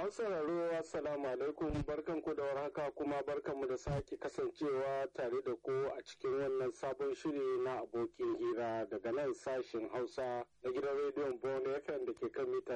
Masu sauraro Assalamu alaikum barkanku da warhaka kuma barkanmu da sake kasancewa tare da ku a cikin wannan sabon shiri na abokin hira daga nan sashen Hausa na gidan rediyon Bon FM da ke kan mita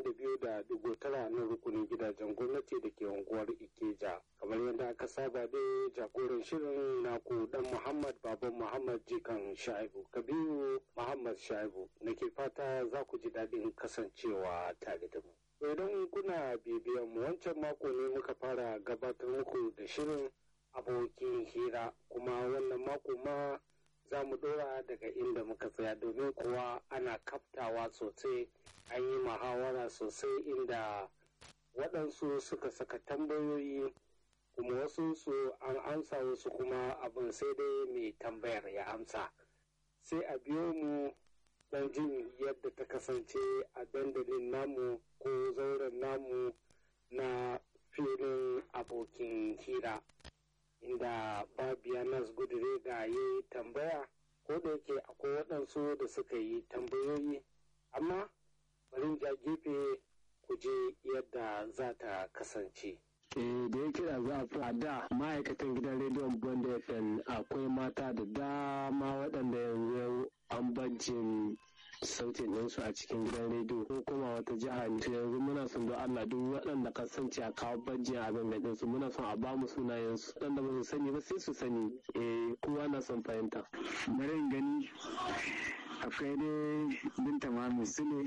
92.9 na rukunin gidajen gwamnati da ke unguwar Ikeja. Kamar yadda aka saba dai jagoran shirin naku dan Muhammad Baban Muhammad Jikan Shaibu Kabiru Muhammad Shaibu nake fata za ku ji daɗin kasancewa tare da mu. idan kuna bibiyan mu wancan mako ne muka fara gabatar muku da shirin abokin hira kuma wannan mako ma za mu dora daga inda muka tsaya domin kuwa ana kaftawa sosai an yi muhawara sosai inda waɗansu suka saka tambayoyi kuma wasu su an amsa wasu kuma abin sai dai mai tambayar ya amsa sai a biyo mu don jin yadda ta kasance a dandalin namu ko zauren namu na filin abokin hira inda babianas gudure ga yi tambaya ko da yake akwai waɗansu da suka yi tambayoyi amma bari ja gefe ku je yadda za ta kasance da ya kira za a da ma'aikatan gidan rediyon bond fm akwai mata da dama waɗanda yanzu an bajin sautin ɗinsu a cikin gidan rediyo ko kuma wata jiha ne yanzu muna son don Allah duk waɗanda kasance a kawo bajin abin da ɗinsu muna son a bamu sunayensu waɗanda ba su sani ba sai su sani eh kowa na son fahimta. Bari gani akwai dai binta Muhammad Sule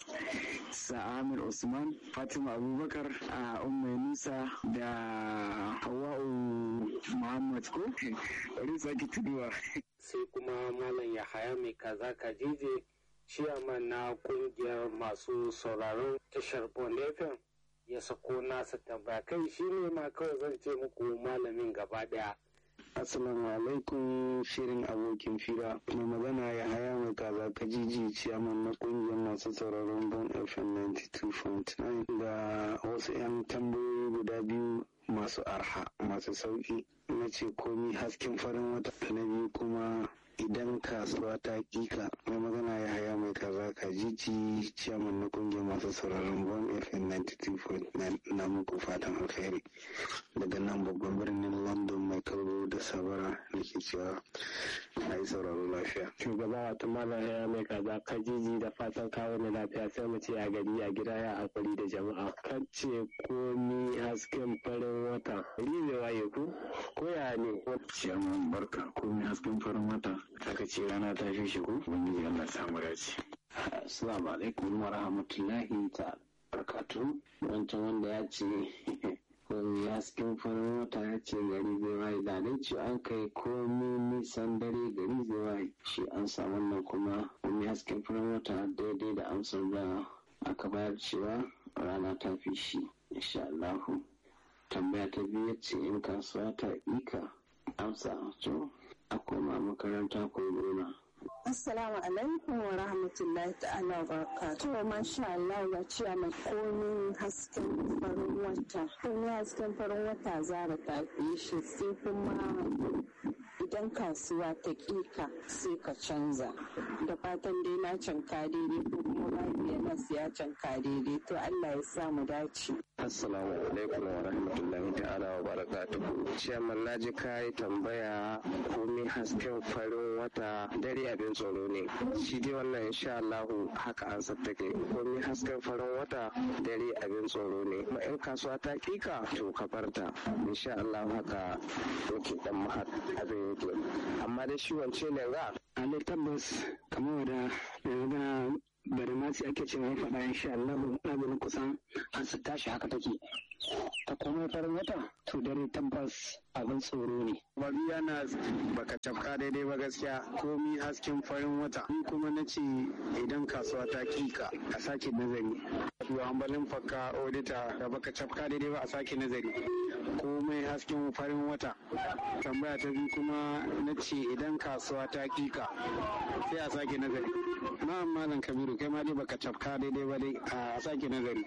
Sa'amir Usman Fatima Abubakar a Ummai Musa da Hawa'u Muhammad ko bari sake tuduwa. Sai kuma Malam Yahaya mai kaza kajije ciyaman na kungiyar masu sauraron tashar FM ya sako nasa tambaya kai shi ne ma kawai zan ce muku malamin gaba daya. Assalamu alaikum shirin abokin fira mai magana ya haya mai kaza kajiji ciyaman na kungiyar masu sauraron Bon FM 92.9 da wasu 'yan tambayoyi guda biyu masu arha masu sauki na ce komi hasken farin wata na biyu kuma idan kasuwa ta kika mai magana ya haya mai kaza ka jiji ciyaman na kungiyar masu sauraron bon fm 92.9 na muku fatan alkhairi daga nan babban birnin london mai kauro da sabara da ke cewa na yi sauraro lafiya shugaba wata malam ya mai kaza ka jiji da fatan kawo na lafiya sai mu ce a gari a gida ya hakuri da jama'a kace komi hasken farin wata ne waye ku ko ya ne ciyaman barka komi hasken farin wata aka ce rana ta fi shigo ubangiji Allah samu dace assalamu alaikum wa rahmatullahi ta barkatu wancan wanda ya ce komi hasken farin wata ya ce gari zai waye da dai ce an kai komi nisan dare gari zai waye shi an sa wannan kuma komi hasken farin wata daidai da amsar da aka bayar cewa rana ta fi shi insha Allahu tambaya ta biyu ce in kasuwa ta ika amsa to a koma makaranta ko gona. Assalamu alaikum wa rahmatullahi ta'ala wa barakatuh. masha Allah ya ce mai komin hasken farin wata. Komin hasken farin wata zara ta shi sai kuma idan kasuwa ta ƙika sai ka canza. Da fatan dai na canka daidai ko kuma babu na siya canka daidai to Allah ya sa mu dace. Assalamu alaikum wa rahmatullahi ta'ala wa barakatuhu. Ciyaman na ji kayi tambaya komai hasken farin wata dare abin tsoro ne. Shi dai wannan insha Allahu haka an take komai hasken farin wata dare abin tsoro ne. Ma in kasuwa ta kika to ka barta. Insha Allahu haka yake dan mahad abin yake. Amma dai shi wance ne ga. Ale tabbas kamar da yanzu bari ma sai ake cewa faɗa insha Allah abin kusan an su tashi haka take ta komai farin wata to dare tabbas abin tsoro ne Bari yana baka tafka daidai ba gaskiya komi hasken farin wata ni kuma na ce idan kasuwa ta kika a sake nazari to ambalin fakka odita da baka tafka daidai ba a sake nazari komai hasken farin wata tambaya ta biyu kuma na ce idan kasuwa ta kika sai a sake nazari na malam kabiru kai ma dai baka tafka daidai ba dai a sake nazari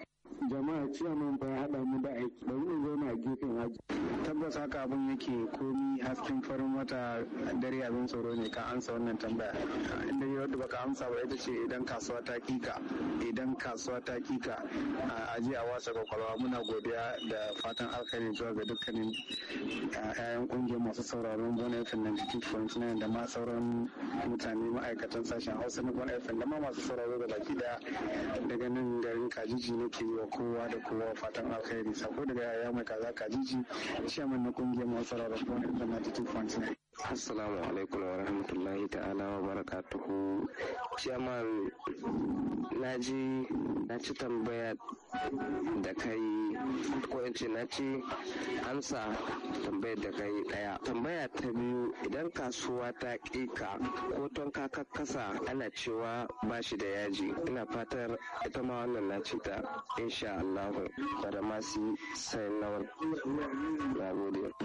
jama'a ciyaman fa ya haɗa mu da aiki bari mu zauna a gefen haji tabbas haka abin yake komi hasken farin wata dare abin tsoro ne ka ansa wannan tambaya inda yi wadda baka amsa ba ita ce idan kasuwa ta kika idan kasuwa ta kika a aje a wasa kwakwalwa muna godiya da fatan alkhairi zuwa ga dukkanin yayan kungiyar masu sauraron bon fm 92.9 da ma sauran mutane ma'aikatan sashen hausa na bon fm da ma masu sauraro da baki daya daga nan garin kajiji nake yi wa kowa da kowa fatan alkhairi sako daga yaya mai kaza kajiji chairman na kungiyar masu sauraron bon fm 92.9 Assalamu alaikum wa rahmatullahi ta'ala wa barakatuhu. Chairman na ji na ci tambaya da kai ko in ce na ci amsa tambayar da kai daya. Tambaya ta biyu idan kasuwa ta kika ko ton kasa ana cewa ba shi da yaji. Ina fatar ita ma wannan na ci ta insha Allah da masu sai nawar. Na gode.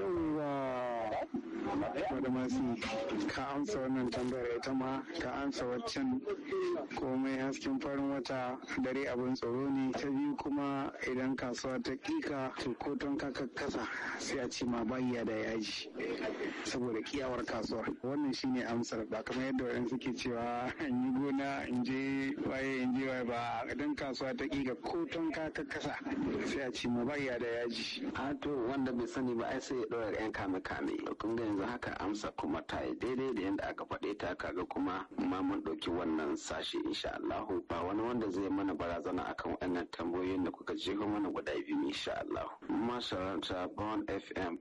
Yawwa masu ka amsa wannan tambayar ita ma ka amsa waccan komai hasken farin wata dare abin tsoro ne ta biyu kuma idan kasuwa ta kika to ko ton ka kasa sai a ce ma bayya da yaji saboda kiyawar kasuwar wannan shine amsar ba kamar yadda wayan suke cewa in yi gona in je waye in je waye ba idan kasuwa ta kika ko ton ka kasa sai a ce ma bayya da yaji a to wanda bai sani ba ai sai ya ɗora yan kame kame kun ga yanzu haka amsa kuma ta yi daidai da yadda aka faɗe ta kaga kuma ma mun ɗauki wannan sashi insha Allah ba wani wanda zai mana barazana akan wannan tambayoyin da kuka jeho mana guda biyu insha Allah masarauta Born FM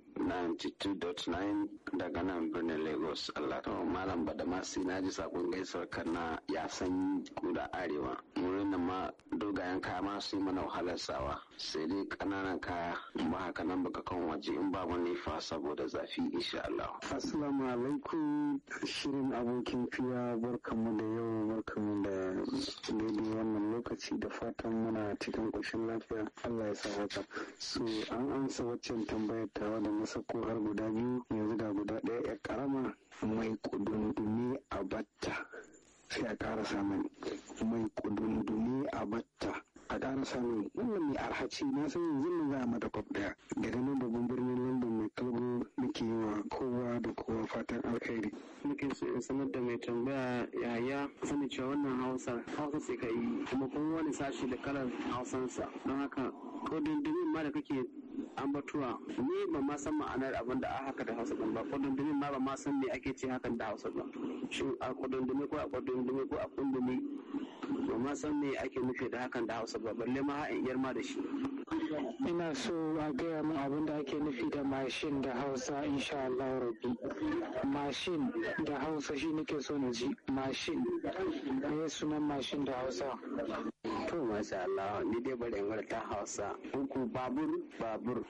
92.9 daga nan birnin Lagos Allah ta malam Badamasi na ji sakon gaisuwar kana ya san kuda arewa wurin nan ma dogayen kaya ma su yi mana wahalar sawa sai dai ƙananan kaya ba haka nan baka kan waje in babu nifa saboda zafi insha Allah. Assalamu alaikum shirin abokin fiya barkamu da yau barkamu da daidai wannan lokaci da fatan muna cikin ƙoshin lafiya Allah ya sa haka. So an ansa waccan tambayar tawa da na sako har guda biyu yanzu ga guda ɗaya ya karama mai kudundumi a batta. sai a ƙara samun mai kudundumi a batta a ƙara samun wannan mai arhaci na san yanzu nan za a mata kwaf ɗaya daga nan babban birnin london mai kalgo nake yi wa kowa da kowa fatan alkhairi muke so in sanar da mai tambaya yaya sani cewa wannan hausa hausa sai ka yi kuma kuma wani sashi da kalar hausansa don haka kudundumin ma da kake ambatuwa ni ba ma san ma'anar abin da a haka da hausa ba kudundumin ma ba ma san me ake ce hakan da hausa ba shin a kudundumi ko a kudundumi ko a kundumi ba ma san me ake nufi da hakan da hausa ba balle ma in iyar ma da shi ina so a gaya min abin da ake nufi da mashin da hausa insha Allah rabbi mashin da hausa shi nake so na ji mashin me sunan mashin da hausa to masha Allah ni dai bari in ta hausa uku babur babur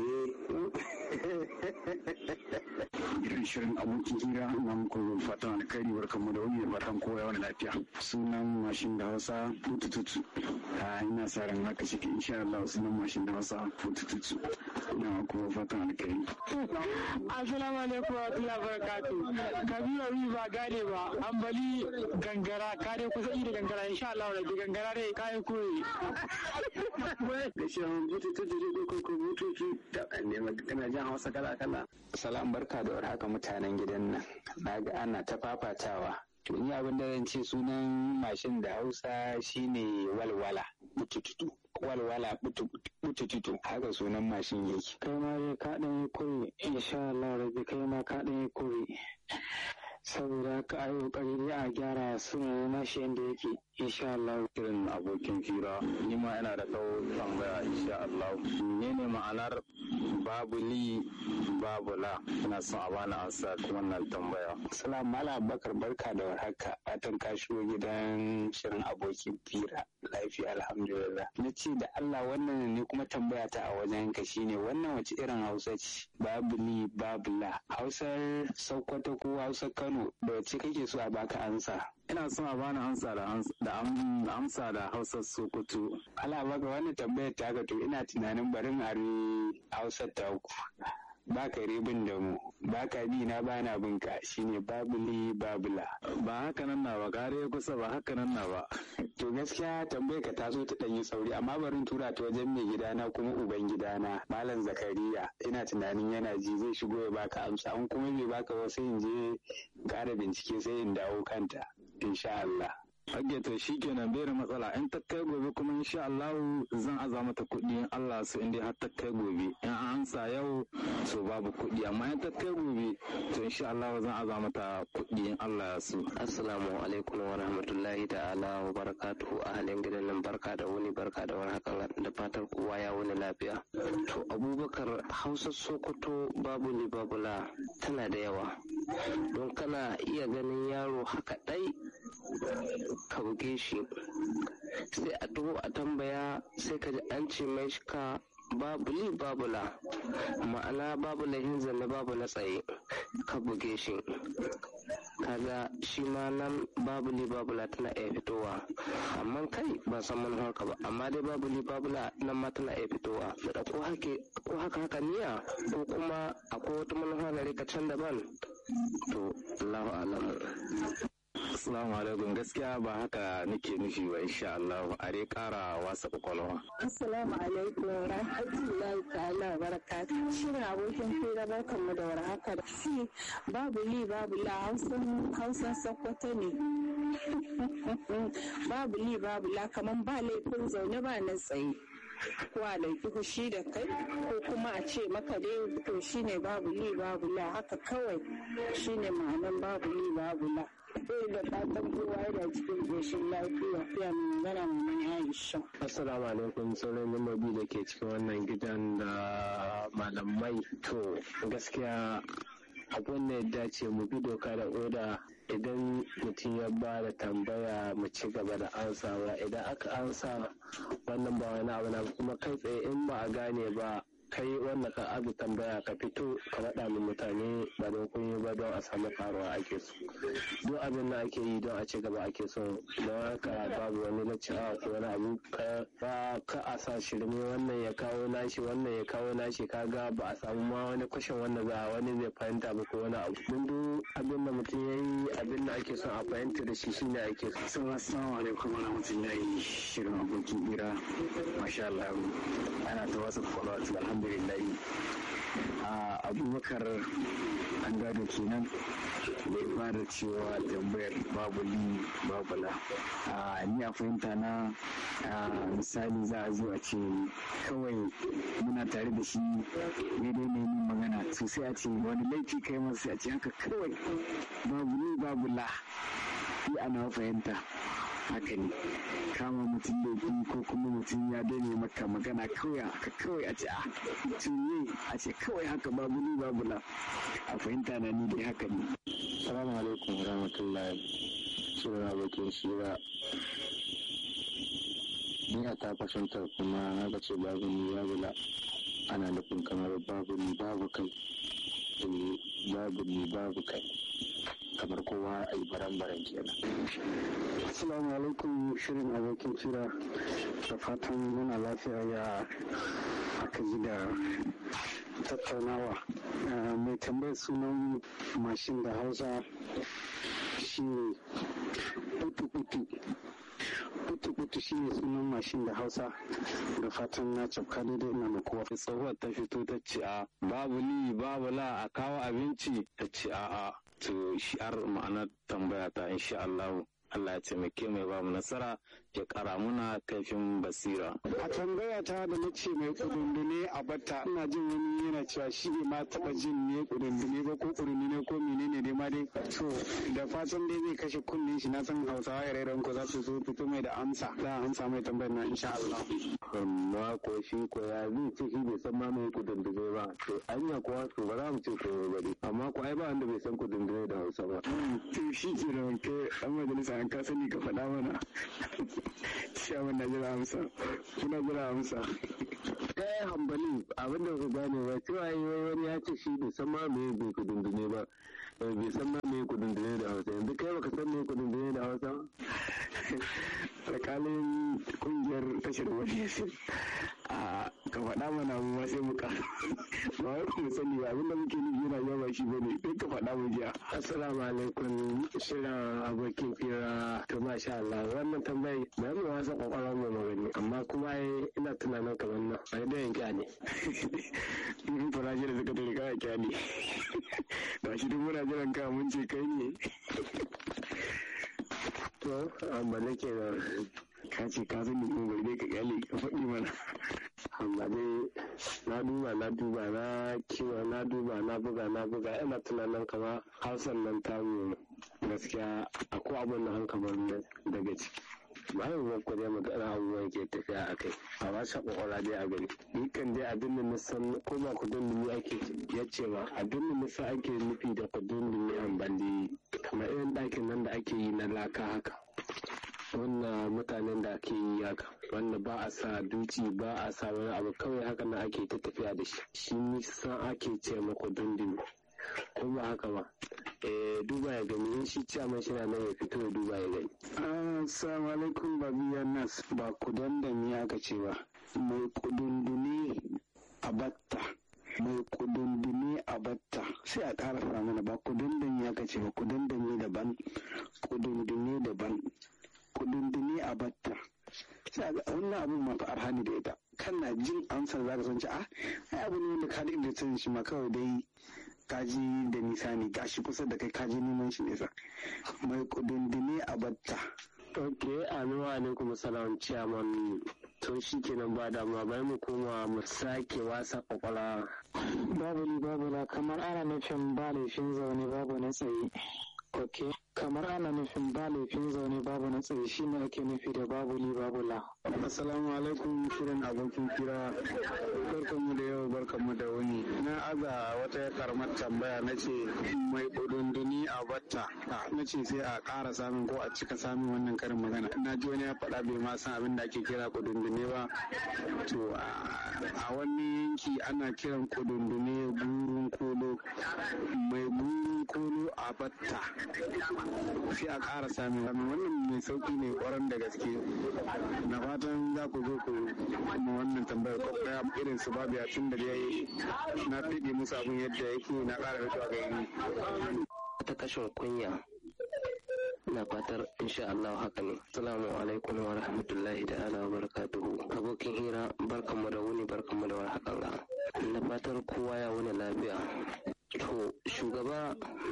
irin shirin abokin hira na muku fatan alkhairi barkanmu da wani fatan kowa wani lafiya sunan mashin da hausa tutututu a ina sa ran haka shi insha Allah sunan mashin da hausa tutututu na kuma fatan alkhairi assalamu alaikum wa rahmatullahi wa barakatuh kabiru ba gane ba ambali gangara ka dai kusa da gangara insha Allah da gangara dai kayan koyi da shi an bututu da ko ko bututu da ne kana jan hausa kala kala salam barka da warhaka mutanen gidan nan na ga ana ta fafatawa to ni abin da zan ce sunan mashin da hausa shine walwala bututu walwala bututu haka sunan mashin yake kai ma dai ka dan yi koyi insha Allah rabbi kai ma ka dan yi koyi saboda haka ayi kokari dai a gyara sunan nashi yanda yake insha Allah irin abokin fira ni ma ina da kawo tambaya insha Allah menene ma'anar babu li babu la ina son a bani ansa wannan tambaya salam mala bakar barka da warhaka fatan ka shigo gidan shirin abokin fira lafiya alhamdulillah na ce da Allah wannan ne kuma tambaya ta a wajen ka shine wannan wace irin hausa ce babu li babu la hausar sokoto ko hausar kano da wace kake so a baka ansa ina son a bani ansa da amsa da hausar sokoto ala baka wannan tambayar ta to ina tunanin barin are hausar ta ku baka ribin da mu baka bi na bana bin ka shine babuli babula ba haka nan na ba gare kusa ba haka nan na ba to gaskiya tambayar ka ta zo ta ɗanyi sauri amma barin tura ta wajen mai gidana kuma uban gidana malam zakariya ina tunanin yana ji zai shigo ya baka amsa an kuma bai baka ba sai in je ƙara bincike sai in dawo kanta insha Allah Hage to shi kenan bai da matsala in ta kai gobe kuma insha Allah zan aza mata kuɗi in Allah su inda har ta kai gobe in an ansa yau so babu kuɗi amma in ta kai gobe to insha Allah zan aza mata kuɗi in Allah ya so. Assalamu alaikum wa rahmatullahi ta'ala wa barakatuhu ahalin gidan nan barka da wuni barka da warhaka da fatar kowa ya wuni lafiya. To Abubakar Hausa Sokoto babu ni babula tana da yawa don kana iya ganin yaro haka ɗai ka buge shi sai a taho a tambaya sai ka ji an ce mai ka babu li babu la ma'ana babu lahin zanne babu na tsaye ka buge shi kaga shi ma nan babu li babu la tana iya fitowa amma kai ba san manufar ka ba amma dai babu li babu la nan ma tana iya fitowa da ko haka haka niya ko kuma akwai wata manufa na rika can daban to Allahu alamu Assalamu alaikum gaskiya ba haka nake nufi ba insha Allah a dai kara wasa kwakwalwa. Assalamu alaikum wa rahmatullahi ta'ala wa barakatuh. Shirin abokin fira barkan mu da warhaka. Si babu li babu la hausan hausan sakwato ne. babu li babu la kaman ba laifin zaune ba na tsaye. ko a ɗauki fushi da kai ko kuma a ce maka dai to shine babu li babu la haka kawai shine ma'anan babu li babu la. sai da fatan kowa yana cikin ƙoshin lafiya fiya mai magana mai Aisha. Assalamu alaikum sauran lambobi da ke cikin wannan gidan da malamai to gaskiya abin da ya dace mu bi doka da oda idan mutum ya ba da tambaya mu ci gaba da ansawa idan aka ansa wannan ba wani abu na kuma kai tsaye in ba a gane ba kai wanda ka azu tambaya ka fito ka faɗa min mutane ba don kun ba don a samu karuwa ake so duk abin da ake yi don a ci gaba ake so don haka babu wani lacewa ko wani abu ka ka a sa shirme wannan ya kawo nashi wannan ya kawo nashi kaga ba a samu ma wani kwashin wanda za wani zai fahimta ba ko wani abu mun duk abin da mutum ya yi abin da ake son a fahimta da shi shine ake so assalamu alaikum wa rahmatullahi shirin abokin ira masha Allah ana ta wasu kwalwatu alhamdulillah a abubakar an gado kenan da ya fara cewa tambayar babu li babu la a ni a fahimta na misali za a zo a ce kawai muna tare da shi daidai ne yin magana to sai a ce wani laifi kai masa sai a ce haka kawai babu li babu la ni ana fahimta haka ne kama mutum laifi ko kuma mutum ya daina maka magana kawai haka kawai a ce a tunye a ce kawai haka babu ni babu la a fahimta na ni dai haka ne salamu alaikum rahmatullahi suna abokin shira ni a ta fahimtar kuma na ga ce babu ni babu la ana nufin kamar babu ni babu kai babu ni babu kai kamar kowa a yi baran-baran kenan. Assalamu alaikum shirin abokin fira da fatan yana lafiya ya aka ji da tattaunawa. Mai tambayar sunan mashin da hausa shi ne putu-putu. Putu-putu shi ne sunan mashin da hausa da fatan na cafka daidai ina da kowa. Tsohuwar ta fito ta ce a babu li babu la a kawo abinci ta ce a'a. to shi ar ma'anar tambaya ta insha Allah Allah ya taimake mai ba mu nasara ya kara muna kaifin basira. A tambaya ta da na ce mai kudundune a batta ina jin wani yana cewa shi ne ma taba jin ne kudundune ba ko kudundune ko menene dai ma dai. To da fatan dai zai kashe kunnen shi na san Hausawa ya rairan ko za su zo fito mai da amsa. Za a amsa mai tambayar na insha Allah. Amma ko shi ko ya zai ce shi bai san ma mai kudundune ba. To anya kuwa to ba za mu ce ko ba dai. Amma ko ai ba wanda bai san kudundune da Hausa ba. To shi ke da wanke an majalisa an ka sani ka faɗa mana. Shaman na jira amsa. Kuna jira amsa. ɗaya hambali abin da ku gane ba cewa yi wani ya ce shi bai san ma me bai kudundune ba bai san ma me kudundune da hausa yanzu kai baka san me kudundune da hausa alƙalin kungiyar tashar wani a ka faɗa mana mu ma sai mu ka ba wai mu sani ba abinda muke nufi yana yawa shi bane sai ka faɗa mu jiya assalamu alaikum shirin abokin fira to masha Allah wannan tambayi ba mu wasa kwakwalwar mu magani amma kuma ina tunanin kamar nan a da yanki ne in fara shi da suka tare kawai kyale da shi duk muna jiran ka mun ce kai ne to amma nake da ka ce ka sani kuma bai dai ka kyale ka faɗi mana amma dai na duba na duba na kiwa na duba na buga na buga ina tunanin kama hausan nan ta gaskiya akwai abin da hankalin daga ciki bayan ba ku dai magana abubuwan ke tafiya a kai a ba sa kwakwara dai a gani ni kan dai abin da na san ko ba ku dundumi ake ya ce ba abin da na san ake nufi da ku dundumi an bandi kamar irin ɗakin nan da ake yi na laka haka wannan mutanen da ake yi haka wanda ba a sa duci ba a sa wani abu kawai haka na ake ta tafiya da shi shi nisan ake ce maku dundumi ko ba haka ba duba ya gani in shi ciyaman shi na nan ya fito ya duba ya gani. Assalamu alaikum babiya nas ba kudan da ni aka ce ba mai kudundune a batta mai kudundune a batta sai a ƙara mana ba kudan da ni aka ce ba kudan da ni daban kudundune daban kudundune a batta sai a wannan abin ma fa arhani da ita kana jin amsar za ka san ci a ai abu ne wanda ka da inda san shi ma kawai dai kaji da nisa ne gashi kusa da kai kaji neman shi nesa mai kudindini a batta ok anu alaikum salam ciyaman to shi kenan ba damuwa bai mu koma mu sake wasa kwakwala babu ni babu la kamar ana nufin ba laifin zaune babu na tsaye ok kamar ana nufin ba laifin zaune babu na tsaye shi ne ake nufi da babu li babu la assalamu alaikum shirin abokin kira barkanmu da yau barkanmu da wuni na aza wata karamar tambaya na ce mai kudunduni a batta na ce sai a ƙara samun ko a cika samun wannan karin magana na ji wani ya faɗa bai ma san abin da ake kira kudundune ba to a wani yanki ana kiran kudundune gurun kolo mai gurun kolo a batta sai a ƙara samun wannan mai sauki ne kwaran da gaske na fatan za ku zo ku mu wannan tambayar ko kaya irin su babu tun da yayi na fiɗe musu abin yadda yake na ƙara rituwa ga yi. ta kashin kunya na fatar insha Allah haka ne assalamu alaikum wa rahmatullahi ta'ala wa barakatuhu abokin hira barkanmu da wuni barkanmu da warhakan ga na fatar kowa ya wuni lafiya to shugaba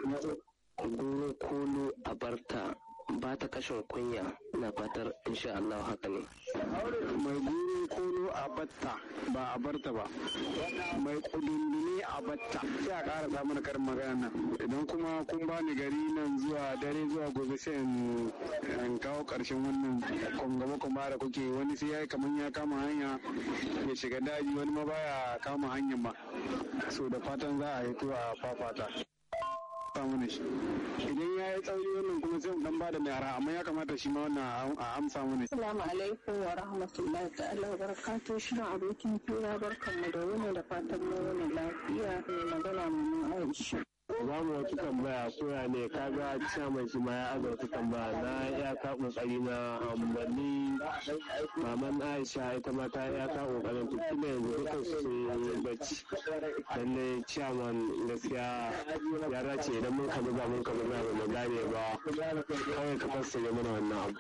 goro kolo a barta ba ta kashin kunya na fatar insha Allah haka ne. Mai guru kolo a batta ba a barta ba. Mai kudundune a batta. Sai a ƙara samun karin magana nan. Idan kuma kun ba ni gari nan zuwa dare zuwa gobe sai in kawo ƙarshen wannan kwangaba kuma da kuke wani sai ya yi kamar ya kama hanya ya shiga daji wani ma baya kama hanyar ba. So da fatan za a hito a fafata. mana shi idan ya yi tsauri wannan kuma sai dan bada mai ara amma ya kamata shi ma wannan a amsa mana Assalamu alaikum wa rahmatullahi ta'ala wa barakatuh shirin abokin fira barkanmu da wani da fatan mu wani lafiya mai magana mu Aisha za mu wata tambaya koya ne kaga chairman shi ma ya aza wata tambaya na ya ka kokari na ambali maman aisha ita ma ta ya ka kokarin ta kila yanzu duka su sun bacci lalle chairman gaskiya ya dace idan mun ka buga mun ka buga ba mu gane ba kawai ka fassara mana wannan abu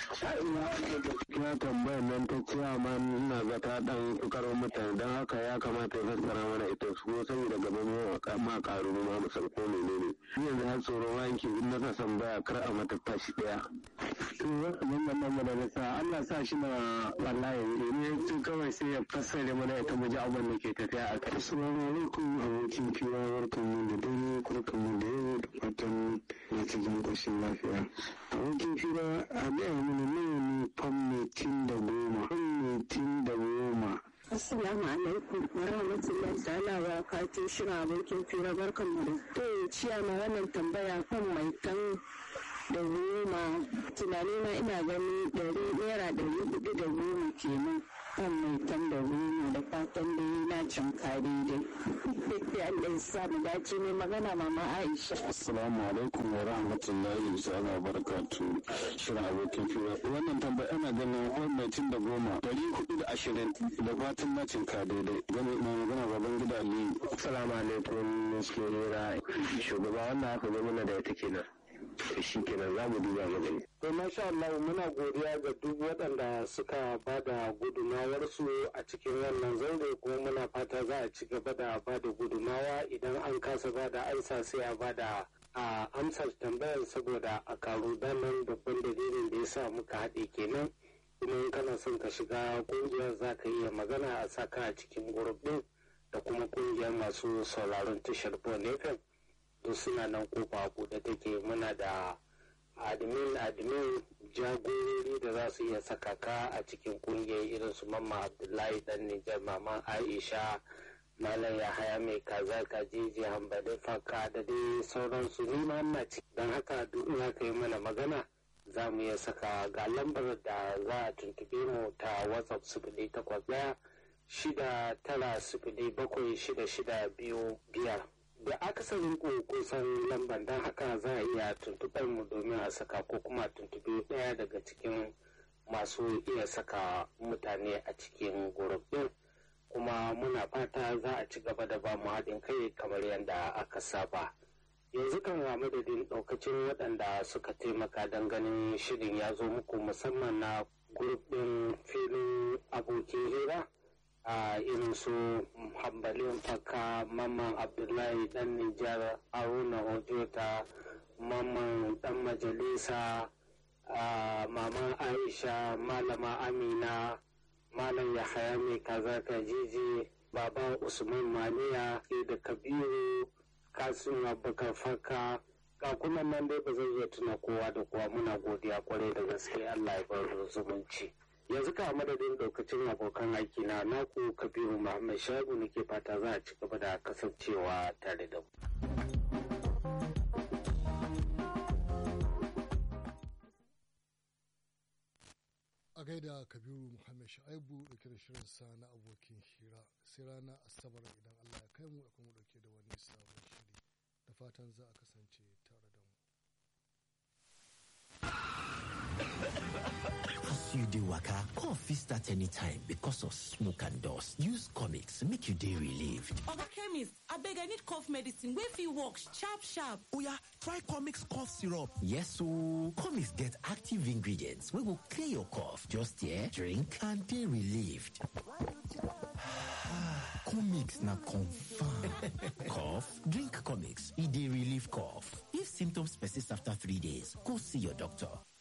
ya tambayar nan ta chairman ina ga ta dan kukarar mutane don haka ya kamata ya fassara mana ita su saboda gaban ma karu ma mu san ko menene yanzu har tsoron wanki in na san baya kar a mata tashi daya to wannan nan mana da sa Allah sa shi na wallahi ne to kawai sai ya fassare mana ita mu ji abin da ke tafiya a kai assalamu alaikum abokin kira barkan mu da dare kurkan mu da yau da fatan na cikin koshin lafiya abokin kira a gaya mana nawa ne fammetin da goma fammetin da goma Assalamu alaikum wa rahmatullahi ta'ala wa barakatuh shirin abokin fira barkan mu da to ciya ma wannan tambaya kan mai kan da goma tunani na ina ganin ɗari naira ɗari hudu da goma kenan kan mai tan da runa da fatan da yi na cin kare dai. Allah ya sa mu dace ne magana mama Aisha. Assalamu alaikum wa rahmatullahi ta'ala wa barakatu. Shirin abokin fira. Wannan tambaya ana ganin wani mai cin da goma dari hudu da ashirin da fatan na cin ka daidai. Gani na magana baban gida Aliyu. Assalamu alaikum Musulera. Shugaba wannan haka zo mana da ita kenan. Shi kenan za mu duba mu gani. To masha Allah muna godiya ga duk waɗanda suka ba da gudumawarsu a cikin wannan zaure kuma muna fata za a ci gaba da ba da gudumawa idan an kasa ba da ansa sai a ba da a amsar tambayar saboda a karo daman babban dalilin da ya sa muka haɗe kenan kuma in kana son ka shiga ƙungiyar za ka iya magana a saka a cikin gurup ɗin da kuma ƙungiyar masu sauraron tashar Bon FM duk suna nan kofa buɗe take muna da admin admin jagorori da za su iya saka ka a cikin kungiyar irin su mamma abdullahi dan nijar mama aisha malam yahaya mai kaza kajiji hambali faka da dai sauransu ni ma ina ci don haka duk ya kai mana magana za mu iya saka ga lambar da za a tuntube mu ta whatsapp sifili takwas ɗaya shida tara sifili bakwai shida shida biyu biyar da akasarin ku kusan lambar don haka za a iya tuntuɓar mu domin a saka ko kuma tuntuɓe ɗaya daga cikin masu iya saka mutane a cikin gurup ɗin kuma muna fata za a ci gaba da ba mu haɗin kai kamar yadda aka saba yanzu kan wa madadin ɗaukacin waɗanda suka taimaka don ganin shirin ya zo muku musamman na gurup ɗin filin abokin hira a irin su hambalin faka mamman abdullahi dan nijar haruna ojota mamman dan majalisa maman aisha malama amina malam yahaya mai kaza kajiji baba usman maniya da kabiru kasim abubakar faka ga kuma nan dai ba zai iya tuna kowa da kowa muna godiya kwarai da gaske allah ya bar zumunci yanzu ka madadin daukacin abokan aiki na naku kabiru muhammad shagu nake fata za a ci gaba da kasancewa tare da mu a gaida kabiru muhammad shaibu dauke da shirin sa na abokin hira sai rana asabar idan allah ya kai mu da kuma dauke da wani sabon shiri da fatan za a kasance tare da mu As you dey waka, cough fit start anytime because of smoke and dust. Use comics make you dey relieved. Oga chemist, abeg I need cough medicine wey fit work sharp sharp. Oya, try comics cough syrup. Yes ooo, comics get active ingredients wey go clear your cough. Just here, drink and dey relieved. comics na confam. cough? Drink comics, e dey relieve cough. If symptoms persist after three days, go see your doctor.